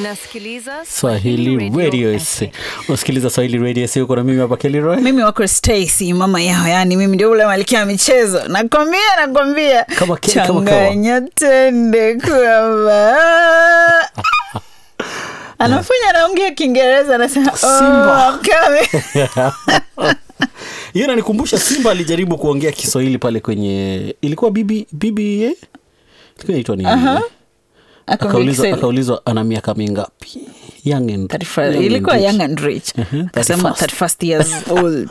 Unasikiliza Swahili Radio SC. Unasikiliza Swahili Radio SC, uko na mimi hapa Kelly mimi wako Stacy mama yao, yani mimi ndio ule malkia wa michezo. Nakwambia, nakwambia Kama ke- kama kawa. changanya tende kwamba anafanya anaongea Kiingereza anasema Simba. oh, I'm coming." hiyo inanikumbusha Simba alijaribu kuongea Kiswahili pale kwenye ilikuwa bibi bibi eh? ilikuwa inaitwa nini? Aha. Akaongea Akaulizwa Kiswahili. akaulizwa ana miaka mingapi? Young and 31 young and ilikuwa rich. young and rich Mhm, akasema 31st. 31st years old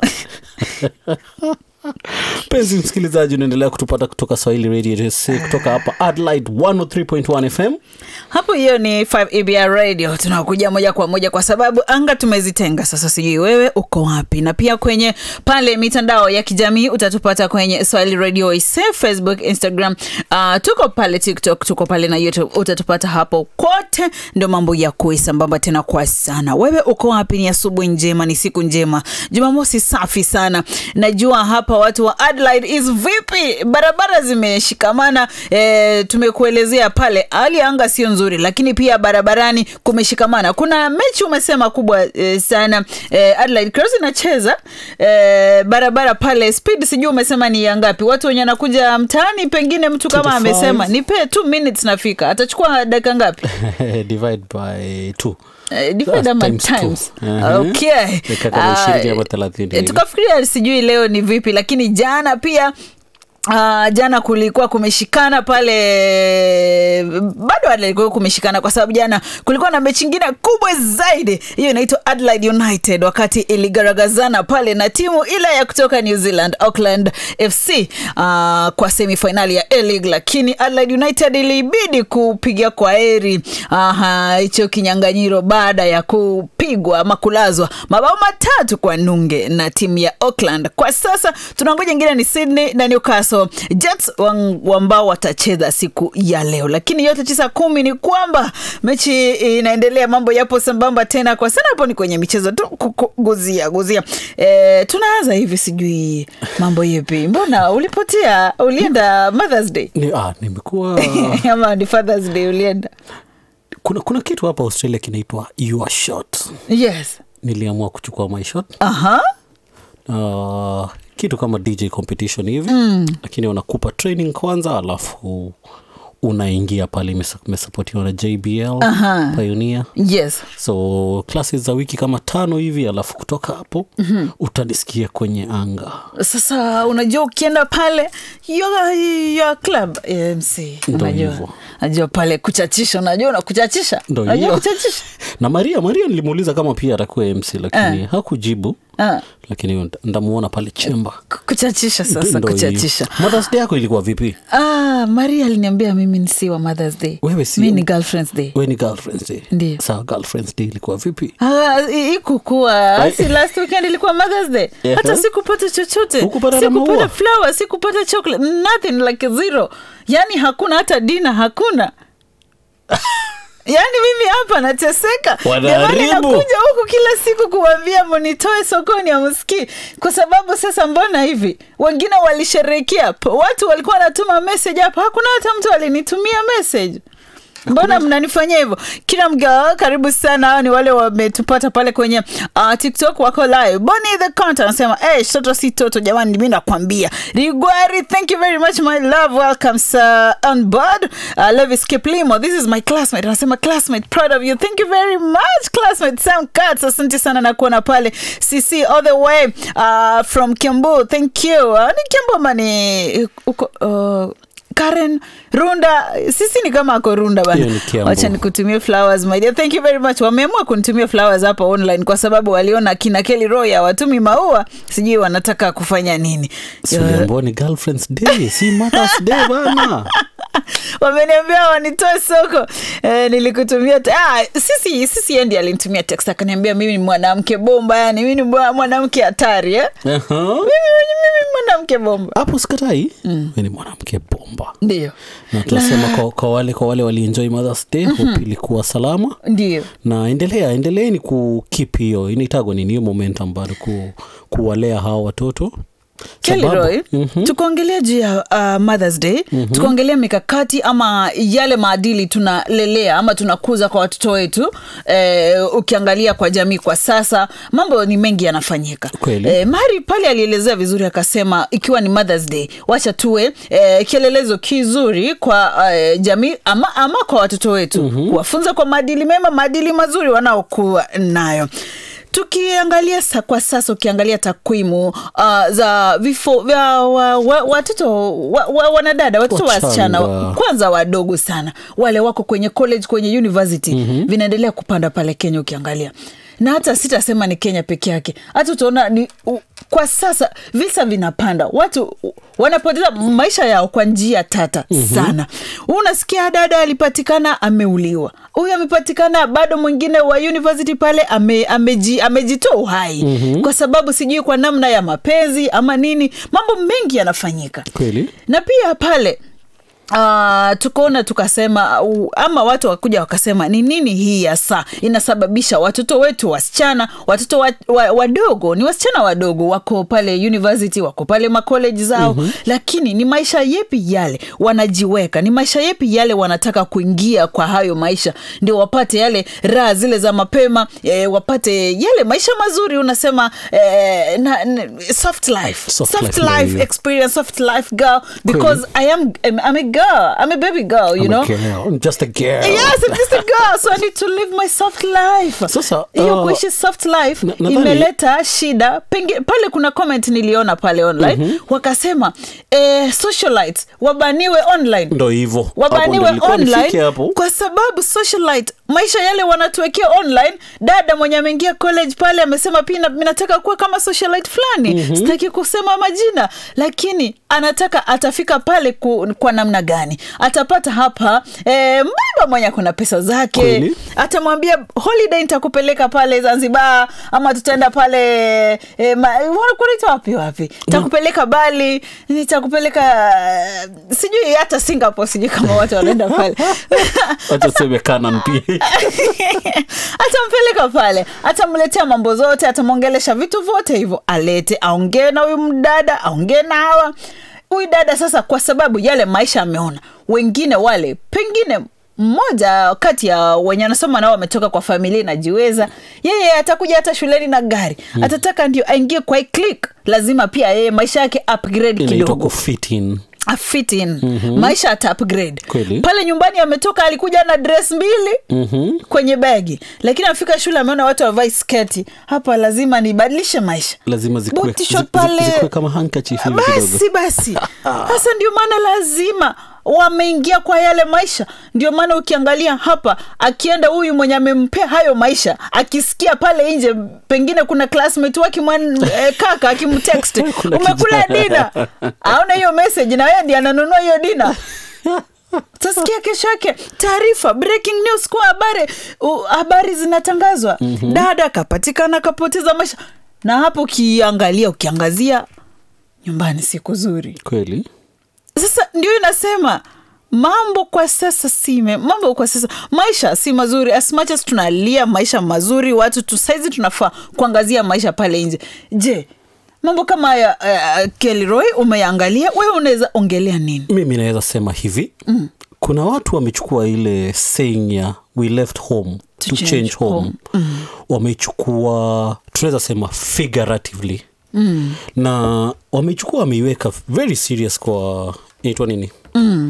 Mpenzi msikilizaji, unaendelea kutupata kutoka Swahili Radio SC kutoka hapa Adelaide 103.1 FM. hapo hiyo ni 5 EBR radio tunakuja moja kwa moja kwa sababu anga tumezitenga sasa sijui wewe uko wapi na pia kwenye pale mitandao ya kijamii utatupata kwenye swahili radio ise facebook instagram uh, tuko pale tiktok tuko pale na youtube utatupata hapo kote ndo mambo ya kuisambamba tena kwa sana wewe uko wapi ni asubuhi njema ni siku njema jumamosi safi sana najua hapa watu wa Adelaide is vipi barabara zimeshikamana e, tumekuelezea pale hali ya anga sio nzuri lakini pia barabarani kumeshikamana kuna mechi umesema kubwa e, sana e, Adelaide Cross inacheza e, barabara pale speed sijui umesema ni ya ngapi watu wenye anakuja mtaani pengine mtu kama 25. amesema nipe 2 minutes nafika atachukua dakika ngapi Divide by two. Eh, divide ama Times two. times. Mhm. Okay. Dakika kama Ah, 20 ama 30 eh, hivi. tukafikiria sijui leo ni vipi lakini jana pia Uh, jana kulikuwa kumeshikana pale bado Adelaide kulikuwa kumeshikana kwa sababu jana kulikuwa na mechi ingine kubwa zaidi hiyo inaitwa Adelaide United wakati iligaragazana pale na timu ile ya kutoka New Zealand Auckland FC uh, kwa semifinali ya A-League lakini Adelaide United ilibidi kupiga kwa heri aha, hicho kinyanganyiro baada ya kupigwa ama kulazwa mabao matatu kwa nunge na timu ya Auckland. Kwa sasa tunangoja ingine ni Sydney na Newcastle Jets wang- ambao watacheza siku ya leo, lakini yote tisa kumi ni kwamba mechi inaendelea, mambo yapo sambamba tena kwa sana. Hapo ni kwenye michezo tu ku- ku- guzia guzia. E, tunaanza hivi, sijui mambo yepi, mbona ulipotea? Ulienda Mother's Day Ni, ah, nimekuwa ama ni Father's Day ulienda? kuna, kuna kitu hapa Australia kinaitwa your shot. Yes. Niliamua kuchukua my shot Aha. uh, kitu kama DJ competition hivi mm. Lakini wanakupa training kwanza, alafu unaingia pale, imesa- imesapotiwa na JBL Aha. Pioneer Yes. so classes za wiki kama tano hivi, alafu kutoka hapo mm-hmm. utanisikia kwenye anga sasa unajua ukienda pale your, your club AMC Ndo unajua hivyo. najua pale kuchachisha unajua na kuchachisha Ndo unajua hiyo. kuchachisha na Maria Maria nilimuuliza kama pia atakuwa MC lakini hakujibu Ah. lakini nda- ndamuona pale chemba Ku- kuchachisha sasa Ndo hiyo. kuchachisha Mother's Day yako ilikuwa vipi ah, maria aliniambia mimi ni si wa mothers day Wewe si- mi ni girlfriends day we ni girlfriends day Ndiyo. sawa girlfriends day ilikuwa vipi Ah, i- ikukuwa Ai. si last weekend ilikuwa mothers day Ehe. hata sikupata chochote Hukupata na maua? sikupata flower sikupata chocolate nothing like zero yani hakuna hata dina hakuna yaani mimi hapa nateseka Wanaharibu. Jamani, nakuja huku kila siku kuwambia mnitoe sokoni amsikii kwa sababu sasa mbona hivi wengine walisherehekea p- watu walikuwa wanatuma message hapa hakuna hata mtu alinitumia message mbona mnanifanyia hivyo kila mgawa karibu sana hao ni wale wametupata pale kwenye uh, tiktok wako live boni the count anasema hey, toto si toto jamani mi nakwambia rigwari thank you very much my love welcome sir on board uh, levis kiplimo this is my classmate anasema classmate proud of you thank you very much classmate sam cats asante sana na kuona pale cc all the way uh, from kiambu thank you uh, ni kiambu ama ni uko uh, Karen Runda, sisi ni kama ako Runda Hiyo ni bana. Kiambu. Wacha nikutumie flowers my dear. Thank you very much. Wameamua kunitumia flowers hapa online kwa sababu waliona kina Kelly Roy hawatumi maua, sijui wanataka kufanya nini. Siliambiwa ni girlfriends day si mothers day bana Wameniambia wanitoe soko. Eh, nilikutumia te- ah, sisi sisi yeye ndiye alinitumia text akaniambia mimi ni mwanamke bomba, yani mimi ni mwa- mwanamke hatari eh. Aha. Mimi mimi mwanamke bomba. hapo sikatai mm. ni mwanamke bomba Ndio. na tunasema kwa, kwa wale kwa wale walienjoy mothers day mm-hmm. hope ilikuwa salama Ndio. na endelea endeleeni kukip hiyo inaitagwa nini hiyo momentum bado ku, kuwalea hawa watoto Kelly Sababu- Roy, tukaongelea juu ya uh, Mother's Day tukaongelea mikakati ama yale maadili tunalelea ama tunakuza kwa watoto wetu eh, ukiangalia kwa jamii kwa sasa mambo ni mengi yanafanyika Kweli. eh, Mari pale alielezea vizuri akasema ikiwa ni Mother's Day wacha tuwe eh, kielelezo kizuri kwa eh, jamii ama, ama kwa watoto wetu kuwafunza kwa maadili mema maadili mazuri wanaokuwa nayo tukiangalia sa, kwa sasa ukiangalia takwimu uh, za vifo vya wa, wa, watoto wa, wa, wanadada watoto Wachanga. wasichana kwanza wadogo sana wale wako kwenye college kwenye university mm-hmm. vinaendelea kupanda pale kenya ukiangalia na hata sitasema ni kenya peke yake hata utaona ni u, kwa sasa visa vinapanda watu u- wanapoteza maisha yao kwa njia tata mm-hmm. sana unasikia dada alipatikana ameuliwa huyu amepatikana bado mwingine wa university pale ame, ameji, amejitoa uhai mm-hmm. kwa sababu sijui kwa namna ya mapenzi ama nini mambo mengi yanafanyika Kweli. na pia pale Uh, tukaona tukasema uh, ama watu wakuja wakasema ni nini hii hasa inasababisha watoto wetu wasichana watoto wa, wa, wadogo ni wasichana wadogo wako pale university wako pale makoleji zao mm-hmm. lakini ni maisha yepi yale wanajiweka ni maisha yepi yale wanataka kuingia kwa hayo maisha ndio wapate yale raha zile za mapema eh, wapate yale maisha mazuri unasema eh, na, na, soft life Soft soft life, life yeah. experience soft life girl because I am I'm, I'm a girl I'm a baby girl you I'm know a girl. I'm just a girl. yes I'm just a girl so I need to live my soft life Sasa, hiyo uh, kuishi soft life na- nadhani- imeleta shida Penge, pale kuna comment niliona pale online mm-hmm. wakasema eh, socialites wabaniwe online ndo hivo Hapo wabaniwe ndo nilikuwa nifike online hapo kwa sababu socialite maisha yale wanatuwekea online dada mwenye ameingia college pale amesema pia mi nataka kuwa kama socialite fulani mm-hmm. sitaki kusema majina lakini anataka atafika pale ku, kwa namna gani atapata hapa e, mbaba mwenye kuna pesa zake Kweli. atamwambia holiday nitakupeleka pale zanzibar ama tutaenda pale e, ma, kunaita wapi wapi takupeleka bali nitakupeleka eh, sijui hata singapore sijui kama watu wanaenda pale wacha tuseme Canaan pia atampeleka pale atamletea mambo zote atamwongelesha vitu vyote hivyo alete aongee na huyu mdada aongee na hawa huyu dada sasa kwa sababu yale maisha ameona wengine wale pengine mmoja kati ya wenye anasoma nao wametoka kwa familia inajiweza yeye atakuja hata shuleni na gari hmm. atataka ndio aingie kwa hii click lazima pia yeye maisha yake upgrade inaitwa kidogo kufit in A fit in mm-hmm. maisha ata upgrade Kweli. pale nyumbani ametoka alikuja na dress mbili mm-hmm. kwenye bagi lakini afika shule ameona watu wavai sketi hapa lazima nibadilishe maisha lazima zikuwe, Boot t-shirt zi- zi- pale. zikuwe kama handkerchief hivi kidogo basi basi sasa ndio maana lazima wameingia kwa yale maisha ndio maana ukiangalia hapa akienda huyu mwenye amempea hayo maisha akisikia pale nje pengine kuna classmate wake mwan, eh, kaka akimtext Kuna umekula kijana." dina aona hiyo message na yeye ndiye ananunua hiyo dina tasikia kesho yake taarifa breaking news kwa habari u- habari zinatangazwa mm-hmm. dada kapatikana kapoteza maisha na hapo ukiangalia ukiangazia nyumbani si kuzuri kweli sasa ndio inasema mambo kwa sasa si me- mambo kwa sasa maisha si mazuri as much as tunalia maisha mazuri watu tu saizi tunafaa kuangazia maisha pale nje je mambo kama haya uh, kelroy umeangalia wewe unaweza ongelea nini mimi naweza sema hivi mm. kuna watu wamechukua ile saying ya we left home to, change change, home, home. Mm. wamechukua tunaweza sema figuratively mm. na wamechukua wameiweka very serious kwa inaitwa nini mm.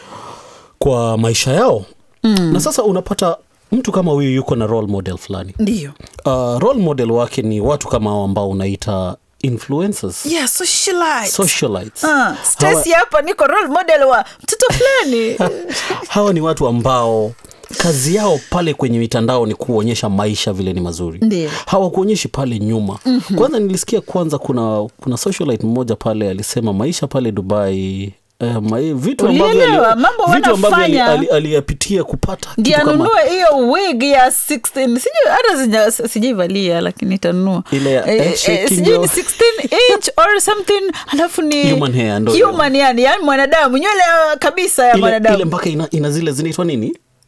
kwa maisha yao mm. na sasa unapata mtu kama huyu yuko na role model fulani ndio uh, role model wake ni watu kama hao ambao unaita influencers yeah, socialite. socialites Ah, Hawa- Stacy hapa niko role model wa mtoto fulani hawa ni watu ambao kazi yao pale kwenye mitandao ni kuonyesha maisha vile ni mazuri Ndiyo. hawakuonyeshi pale nyuma mm-hmm. kwanza nilisikia kwanza kuna kuna socialite mmoja pale alisema maisha pale dubai eh, ma, vitu ambavyo Ulielewa, ali- mambo vitu ambavyo ali- wanafanya. ali- aliyapitia kupata ndio kitu kama anunue hiyo wig ya 16 sijui hata sija- sijaivalia lakini itanunua Ile ya Eh, head eh, shaking sijui ni yo. 16 inch or something alafu ni Human hair, ndo hiyo. human yani yani mwanadamu nywele uh, kabisa ya ile, ile mwanadamu mpaka ina, ina zile zinaitwa nini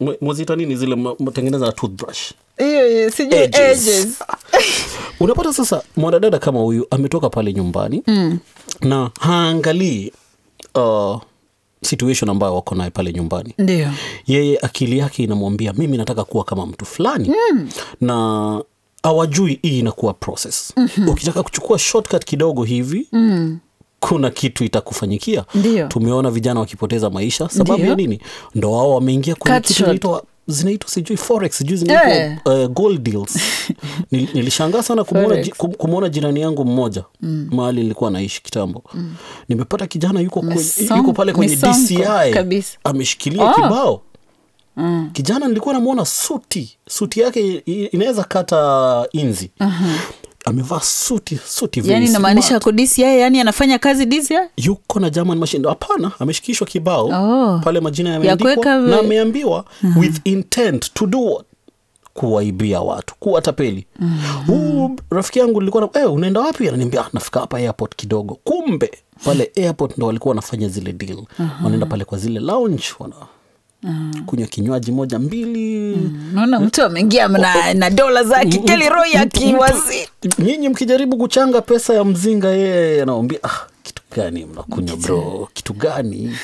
mwe- mwaziita nini zile ma- matengeneza na toothbrush hiyo hiyo, sijui Edges. edges. unapata sasa mwanadada kama huyu ametoka pale nyumbani mm. na haangalii uh, situation ambayo wako naye pale nyumbani ndio yeye akili yake inamwambia mimi nataka kuwa kama mtu fulani mm. na awajui hii inakuwa process mm-hmm. ukitaka kuchukua shortcut kidogo hivi mm kuna kitu itakufanyikia Ndio. tumeona vijana wakipoteza maisha sababu Ndio. ya nini ndo wao wameingia kwenye Cut kitu short. zinaitwa zinaitwa sijui forex sijui zinaitwa Eh. uh, gold deals Nil, nilishangaa sana kumwona, Forex. ji- kum- kumwona jirani yangu mmoja mm. mahali nilikuwa naishi kitambo mm. nimepata kijana yuko, kwenye, Misongo- yuko pale kwenye misongo DCI kabisa. ameshikilia Oh. kibao mm. kijana nilikuwa namwona suti suti yake i- inaweza kata inzi uh-huh. amevaa suti suti very yani inamaanisha smart. ako DCI yani anafanya kazi DCI yuko na German machine hapana ameshikishwa kibao Oh. pale majina Ya yameandikwa kuweka na we- ameambiwa with intent to do what kuwaibia watu kuwatapeli huu rafiki yangu nilikuwa na eh, unaenda wapi ananiambia "Ah, nafika hapa airport kidogo kumbe pale airport ndo walikuwa wanafanya zile deal wanaenda pale kwa zile lounge wana kunywa kinywaji moja mbili naona mtu ameingia na, na dola zake keliroi akiwazi nyinyi mkijaribu kuchanga pesa ya mzinga yeye anaambia ah, kitu gani mnakunywa bro kitu gani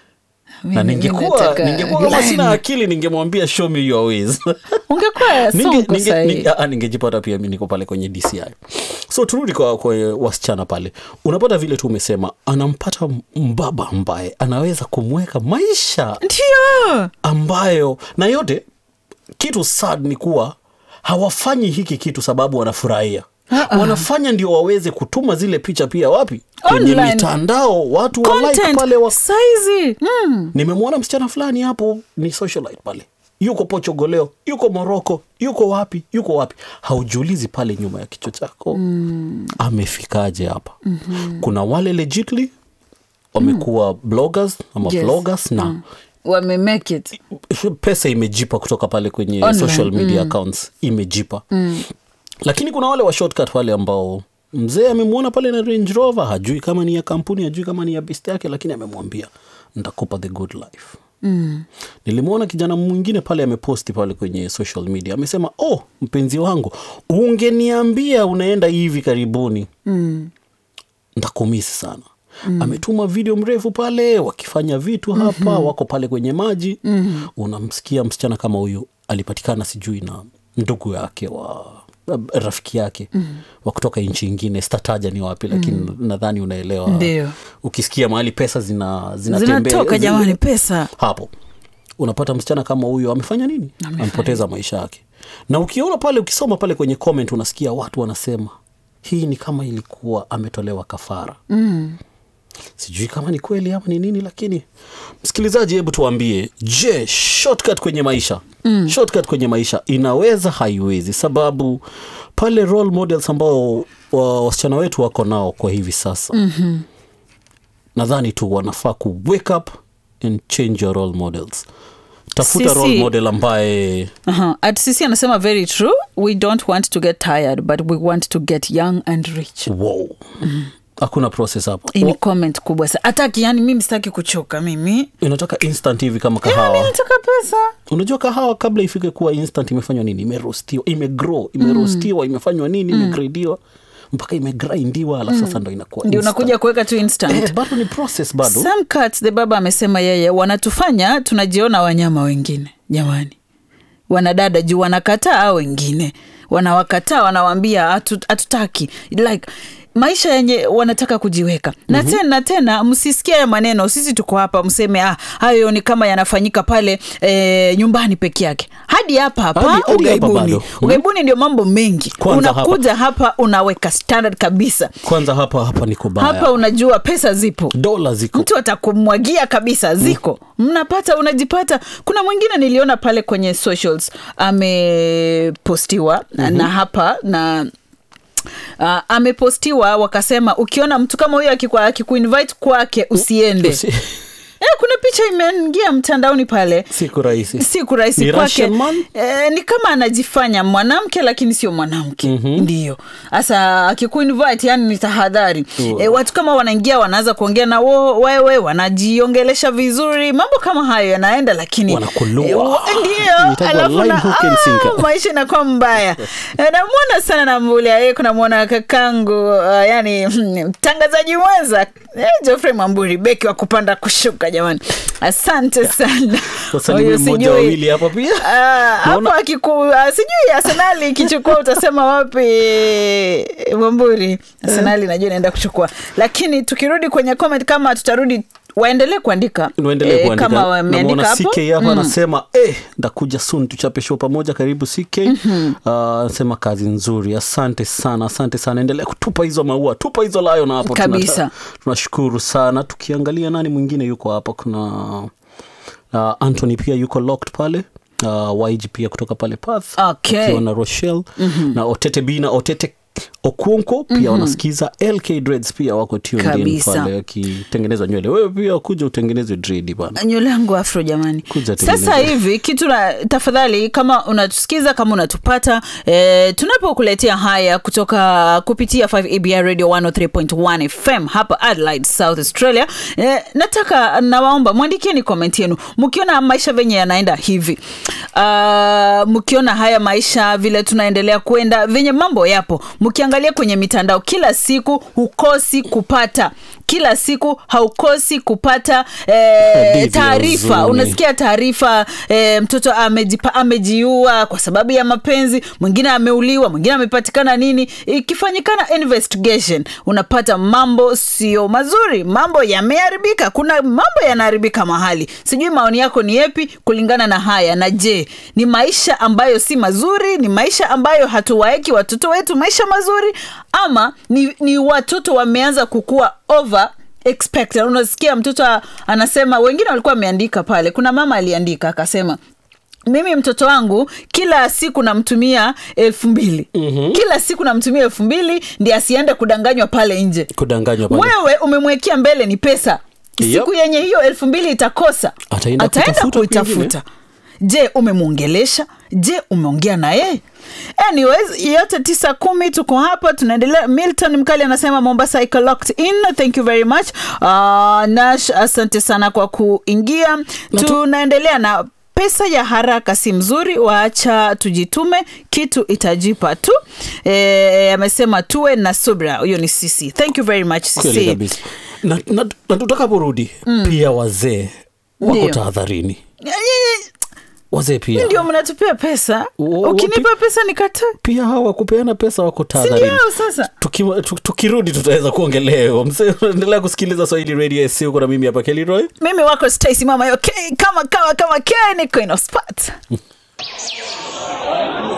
na Mimi- ningekuwa mimi nataka ningekuwa kama Glen. sina akili ningemwambia show me your ways ungekuwa Ninge- sonko ninge- sahii ninge- ah, ningejipata pia mi niko pale kwenye dci so turudi kwa, kwa wasichana pale unapata vile tu umesema anampata mbaba ambaye anaweza kumweka maisha ndio ambayo na yote kitu sad ni kuwa hawafanyi hiki kitu sababu wanafurahia Uh-uh. wanafanya ndio waweze kutuma zile picha pia wapi kwenye Online. mitandao watu wa like content pale wa... saizi mm. nimemwona msichana fulani hapo ni socialite pale yuko pochogoleo yuko moroko yuko wapi yuko wapi haujiulizi pale nyuma ya kichwa chako mm. amefikaje hapa mm-hmm. kuna wale legitly wamekuwa mm. bloggers ama Yes. vloggers na mm wame make it pesa imejipa kutoka pale kwenye Online, social media accounts imejipa mm. lakini kuna wale wa shortcut wale ambao mzee amemwona pale na range rover hajui kama ni ya kampuni hajui kama ni ya best yake lakini amemwambia ntakupa the good life mm. nilimwona kijana mwingine pale ameposti pale kwenye social media amesema oh mpenzi wangu ungeniambia unaenda hivi karibuni mm. ntakumisi sana mm. ametuma video mrefu pale wakifanya vitu hapa mm-hmm. wako pale kwenye maji mm-hmm. unamsikia msichana kama huyu alipatikana sijui na ndugu yake wa rafiki yake mm. wa kutoka nchi ingine stataja ni wapi lakini mm. nadhani unaelewa Ndio. ukisikia mahali pesa zina zinatembea zinatoka zina- jamani pesa hapo unapata msichana kama huyo amefanya nini amepoteza maisha yake na ukiona pale ukisoma pale kwenye comment unasikia watu wanasema hii ni kama ilikuwa ametolewa kafara mm. sijui kama ni kweli ama ni nini lakini msikilizaji hebu tuambie je shortcut kwenye maisha mm. shortcut kwenye maisha inaweza haiwezi sababu pale role models ambao wa- wasichana wetu wako nao kwa hivi sasa mm-hmm. nadhani tu wanafaa ku wake up and change your role models tafuta Sisi- role model ambaye uh-huh. at sisi anasema very true we don't want to get tired but we want to get young and rich wow hakuna process hapo hii ni Wa- comment kubwa sa hataki yani mimi sitaki kuchoka mimi inataka instant hivi kama mi kahawa nataka pesa unajua kahawa kabla ifike kuwa instant imefanywa nini imerostiwa imegrow imerostiwa imefanywa nini imegradiwa mpaka imegrindiwa alafu sasa ndo inakuwa ndio instant. unakuja kuweka tu instant eh, bado ni process bado Some cuts, the baba amesema yeye wanatufanya tunajiona wanyama wengine jamani wanadada juu wanakataa hao wengine wanawakataa wanawambia "Hatu- hatutaki like maisha yenye wanataka kujiweka na mm-hmm. tena tena msisikia ya maneno sisi tuko hapa mseme ah, hayo ni kama yanafanyika pale e, nyumbani peke yake hadi hapa Hadi- hapa hadi hapa ugaibuni bado. ugaibuni ndio mambo mengi Kwanza hapa. unakuja hapa. unaweka standard kabisa kwanza hapa hapa ni kubaya hapa unajua pesa zipo dola ziko mtu atakumwagia kabisa ziko mnapata unajipata kuna mwingine niliona pale kwenye socials amepostiwa mm-hmm. na hapa na Uh, amepostiwa wakasema ukiona mtu kama huyo akiku- akikuinvite kwake usiende Usi- eh, kuna picha imeingia mtandaoni pale siku rahisi si kurahisi Ni kwake Russian man? e, ni kama anajifanya mwanamke lakini sio mwanamke mm-hmm. ndio hasa akikuinvite yani ni tahadhari Oh. e, watu kama wanaingia wanaanza kuongea na wo, wewe wanajiongelesha vizuri mambo kama hayo yanaenda lakini Wanakulua. e, wa- ndio Inaitwa alafu line na- hook and ah, sinker. maisha inakuwa mbaya E, namwona sana namvulia ye kunamwona kakangu uh, yani mtangazaji mwenza eh, Geoffrey Mwamburi beki wa kupanda kushuka jamani asante sana wasalimie Huyu mmoja sijui- wawili hapa pia Ah, hapo akiku ah, sijui arsenali ikichukua utasema wapi mwamburi arsenali najua inaenda kuchukua lakini tukirudi kwenye comment kama tutarudi waendelee kuandika Niendelee Eh, kuandika. kama wameandika Namuona hapo CK hapa anasema eh, ndakuja soon tuchape show pamoja karibu CK Ah, anasema kazi nzuri asante sana asante sana endelea kutupa hizo maua tupa hizo layo na hapo Kabisa. Tunata- tunashukuru sana tukiangalia nani mwingine yuko hapa kuna uh, Anthony pia yuko locked pale uh, YG pia kutoka pale Perth Okay. akiwa na Rochelle na Otete Bina Otete Okuonko pia wanasikiza LK Dreads pia wako tuned in Kabisa. pale wakitengeneza nywele wewe pia kuja utengeneze dread bana nywele yangu afro jamani Kuja sasa tengeneza. hivi kitu na tafadhali kama unatusikiza kama unatupata e, tunapokuletea haya kutoka kupitia 5 abr radio 103.1 fm hapa adelaide south australia e, nataka nawaomba mwandikieni comment yenu mkiona maisha venye yanaenda hivi uh, mkiona haya maisha vile tunaendelea kwenda venye mambo yapo mkiangalia kwenye mitandao kila siku hukosi kupata kila siku haukosi kupata eh, Hadithi ya taarifa huzuni. unasikia taarifa eh, mtoto amejipa, amejiua kwa sababu ya mapenzi mwingine ameuliwa mwingine amepatikana nini ikifanyikana investigation unapata mambo sio mazuri mambo yameharibika kuna mambo yanaharibika mahali sijui maoni yako ni yepi kulingana na haya na je ni maisha ambayo si mazuri ni maisha ambayo hatuwaeki watoto wetu maisha mazuri ama ni, ni watoto wameanza kukua over expected unasikia mtoto a- anasema wengine walikuwa wameandika pale kuna mama aliandika akasema mimi mtoto wangu kila siku namtumia elfu mbili mm-hmm. kila siku namtumia elfu mbili ndi asiende kudanganywa pale nje kudanganywa pale wewe umemwekea mbele ni pesa Yep. siku yenye hiyo elfu mbili itakosa Ataenda kutafuta kuitafuta je umemwongelesha je umeongea na yeye anyways yote tisa kumi tuko hapa tunaendelea milton mkali anasema mombasa iko locked in thank you very much uh, nash asante sana kwa kuingia tunaendelea na pesa ya haraka si mzuri waacha tujitume kitu itajipa tu Eh, amesema tuwe na subra huyo ni sisi thank you very much kweli sisi kabisa na, na, na tutakaporudi pia wazee wako Ndio. tahadharini wazee pia ndio mnatupia pesa Wa- ukinipa pesa nikata pia hawa kupeana pesa wako tahadharini sindio sasa Tuki- tu- tukirudi tutaweza kuongelewa msee endelea kusikiliza swahili radio s huko na mimi hapa keliroy mimi wako stacy mama yo okay, kama kama kama ke niko inospot